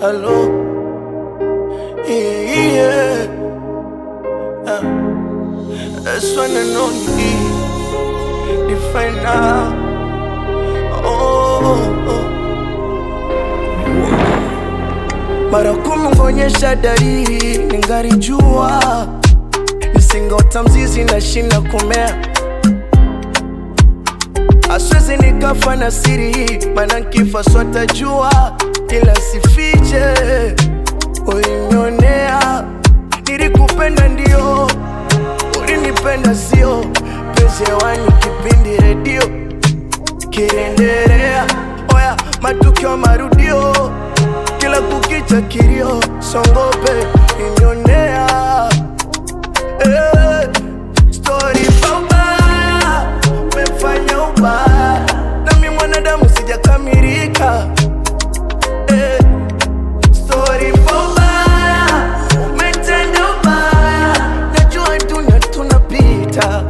Hello, yeah, uh, that's when I know you define now. Oh, oh. Mara kumngonyesha dalili ningarijua, nisingota mzizi na shina kumea, aswezi nikafa na siri hii, maana nkifa swatajua, ila sifiche ulinionea. Nilikupenda ndio, ulinipenda sio, penzi hewani kipindi redio kiendelea, oya matukio marudio kila kukicha kilio, songope inionea eh, story babaya, umefanya ubaya, nami mwanadamu sijakamilika eh, story babaya, umetenda ubaya, najua dunia tunapita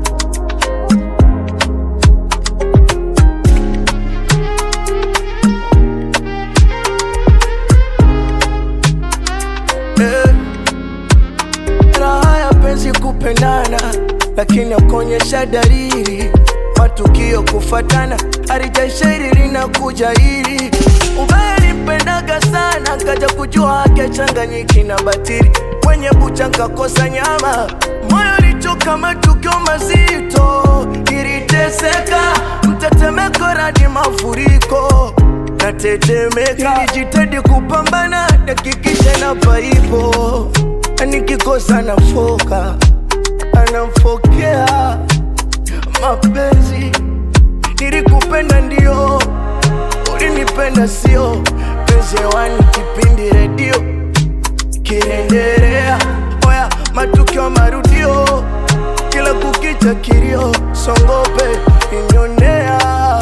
eh, raha ya penzi kupendana, lakini akuonyesha dalili, matukio kufatana, halijaishairi linakuja hili ubaya nimpendaga sana, kaja kujua ake changanyiki na batili, kwenye bucha nkakosa nyama, moyo lichoka matukio mazito, niliteseka mtetemeko radi mafuriko natetemeka, nilijitahidi kupambana, dakikisha na paipo, nikikosa nafoka, anamfokea mapenzi. Nilikupenda ndio, ulinipenda sio, penzi hewani kipindi redio kinaendelea, oya matukio marudio, kila kukicha kilio, songope inionea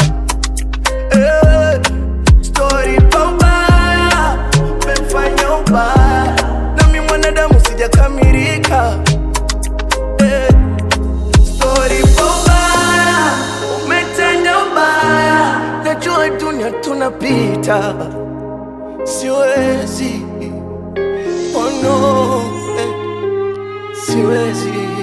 Eh, story babaya, umefanya ubaya, nami mwanadamu sijakamilika. Eh, story babaya, umetenda ubaya, najua dunia tunapita, siwezi oh no, eh, siwezi